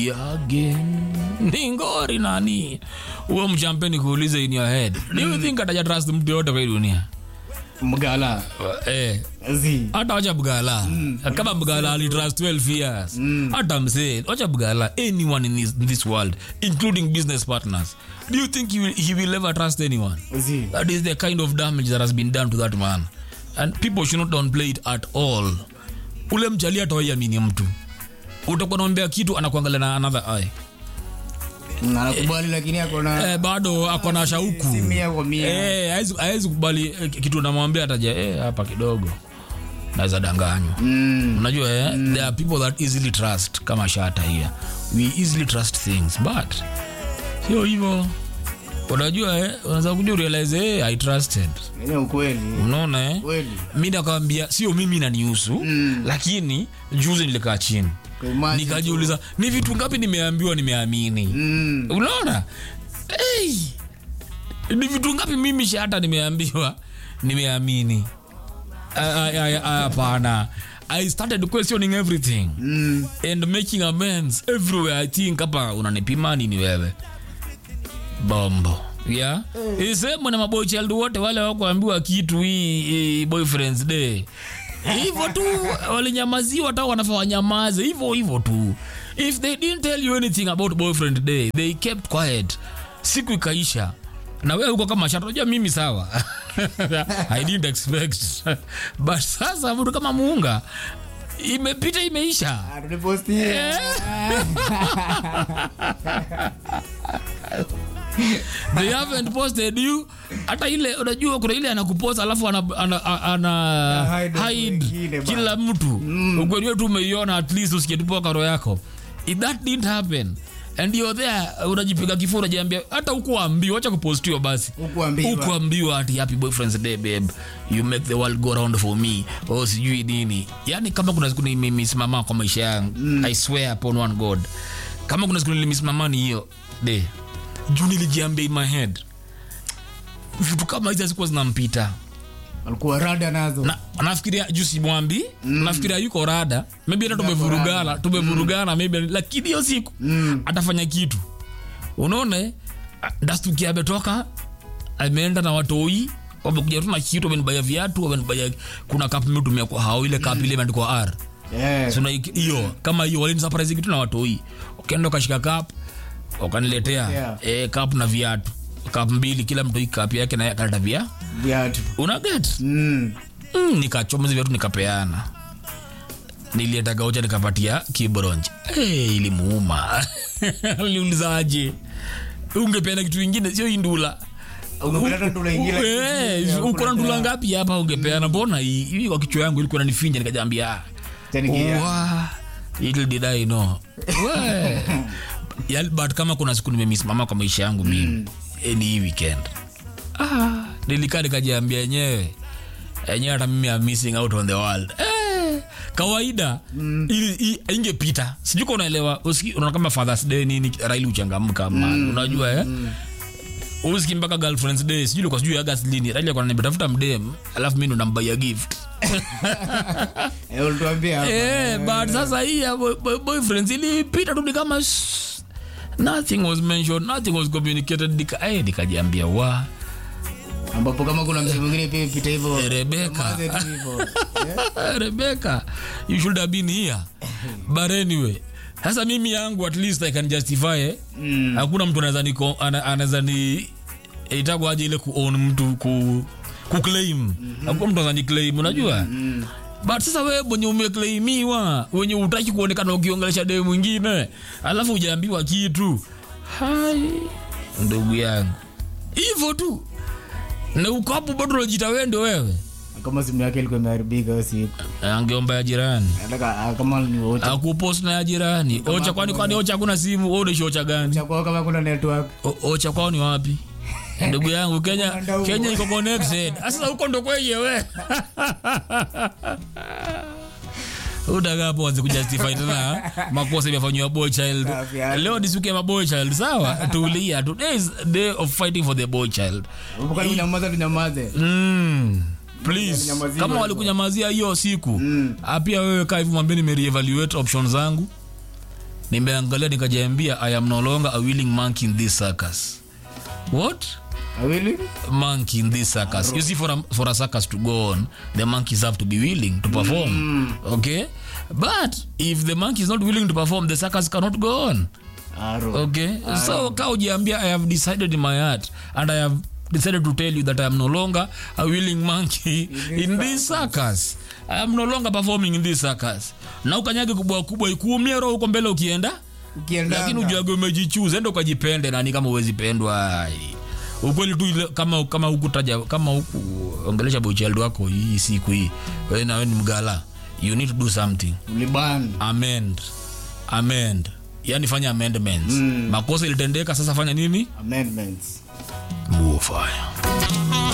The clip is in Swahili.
again ni ngori nani huo mchampeni kuulize in your head do you think ataja trust mtu yote kwa hii dunia mgala eh zi hata wacha bugala kama bugala alitrust 12 years hata msee wacha bugala anyone in this, in this world including business partners do you think he will, he will ever trust anyone zi that is the kind of damage that has been done to that man and people should not downplay it at all ule mjali atawaiamini mtu utakuwa naombea kitu anakuangalia na another eye anakubali lakini akona eh, bado ako na shauku si mia kwa mia. eh, haezi- haezi kubali eh, kitu namwambia ataja eh, hapa kidogo naweza danganywa Mm. unajua eh? there are people that easily trust kama shata here we easily trust things but sio hivyo unajua eh? unaweza kuja urealize eh, i trusted Ni ukweli unaona eh? kweli mi nakawambia sio mimi nanihusu mm. lakini juzi nilikaa chini Kwa imagine nikajiuliza ni vitu ngapi nimeambiwa nimeamini Mm. unaona hey! ni vitu ngapi mimi shata nimeambiwa nimeamini Ah, ah, ah, ah, hapana i started questioning everything Mm. and making amends everywhere i think hapa unanipima nini wewe bombo yeah isemo na maboy child wote wale wakuambiwa kitu hii, hii boyfriends day hivyo tu walinyamaziwa hata wanafaa wanyamaze hivyo hivyo tu if they didn't tell you anything about boyfriend day they kept quiet siku ikaisha na wewe huko kama shata unajua mimi sawa i didn't expect but sasa mtu kama muunga imepita imeisha Ah, tulipostia. they haven't posted you hata ile unajua kuna ile anakupost alafu ana, ana, ana, ana Hide hide wengine ba. kila mtu mm. ukweli wetu umeiona at least usikitupoa roho yako if that didn't happen and you're there unajipiga kifua unajiambia hata ukuambiwa wacha kupostiwa basi Hukuambiwa. ukuambiwa ati happy boyfriend's day babe you make the world go round for me oh sijui nini yani kama kuna siku nimesimama kwa maisha yangu mm. i swear upon one god kama kuna siku nilisimama ni hiyo day juu nilijiambia in my head vitu kama hizi hazikuwa zinampita alikuwa rada nazo na nafikiria juu simwambi mm. nafikiria yuko rada maybe hata tumevurugana tumevurugana maybe lakini hiyo siku Mm. atafanya kitu unaona eh? dastuki ametoka ameenda na watoi wamekuja tu na kitu wamenibaya viatu wamenibaya kuna kap imetumia kwa hao ile kap ile imeandikwa r Yeah. Suna iki- hiyo kama hiyo walinisurprise kitu na watoi ukaenda ukashika kap wakaniletea Yeah. eh, kap na viatu kap mbili kila mtu kap yake na kaleta via viatu una get Mm. mm, nikachoma hizi viatu nikapeana nilienda gaucha nikapatia kibronje hey, ilimuuma aliulizaje ungepeana kitu ingine sio indula Ungepeleka ndula ingine, Eh, ingine, uko na ndula unapeana. ngapi hapa ungepeana mbona hii hii kwa kichwa yangu ilikuwa nanifinja nikajambia ah, Tanikia. Wa, little did I know. We. Ya- but kama kuna siku nimesimama kwa maisha yangu mimi eh, ni hii weekend ah, nilikaa nikajiambia yenyewe enyewe hata mimi am missing out on the world eh, kawaida mm. ingepita sijui ka unaelewa usiki- unaona kama fathers day nini raili uchangamka mm. unajua eh? mm uski mpaka girlfriends day sijui kwa sijui august lini raili akona nimetafuta mdem alafu mi ndo nambaia gift Eh, ulituambia hapa. Eh, but sasa hii ya boy- boy- boyfriends ilipita tu ni kama shh, nothing was mentioned nothing was communicated nika eh, nikajiambia wa ambapo kama kuna mtu mwingine pia pita hivyo Eh, Rebecca. maze tu hivyo. Eh, Rebecca you should have been here but anyway sasa mimi yangu at least I can justify eh. Mm. hakuna mtu anaweza ni ana- anaweza ni itakuwa aje ile kuown mtu ku kuclaim hakuna mtu anaweza ni claim unajua but sasa wewe mwenye umeclaimiwa wenye utaki kuonekana ukiongelesha demu mwingine alafu ujaambiwa kitu hai ndugu yangu hivyo tu na uko hapo bado unajita wewe ndio wewe kama simu yake ilikuwa imeharibika hiyo siku angeomba ya jirani nataka ah, kama ni wote akupost na ya jirani ocha kwani kwani ocha hakuna simu wewe unaishi ocha gani chakua kama kuna network O- ocha kwao ni wapi ndugu yangu kenya Mtandao. kenya iko connected sasa huko ndo kweye we utakapo anze kujustify tena makosa imefanywa boy child Safi, yani. leo ni siku ya maboy child sawa tulia today is day of fighting for the boy child Ukali kunyamaza tunyamaze mm. please Nyamaziwe kama hivyo. walikunyamazia hiyo siku mm. pia wewe kaa hivi mwambie nimereevaluate option zangu nimeangalia nikajiambia i am no longer a willing monkey in this circus what awili monkey in this circus you see for a, for a circus to go on the monkeys have to be willing to perform okay but if the monkey is not willing to perform the circus cannot go on aro okay so ka ujiambia i have decided in my heart and i have decided to tell you that i am no longer a willing monkey in this circus i am no longer performing in this circus na ukanyage kubwa kubwa ikuumia roho huko mbele ukienda ukienda lakini ujuage umejichuza enda ukajipende nani kama uwezi pendwa Ai. ukweli tu ile- kama kama hukutaja kama huku ongelesha bochild wako hii siku hii wewe nawe ni mgala you need to do something uliban amend amend yani fanya amendments makosa ilitendeka sasa fanya nini amendments move fire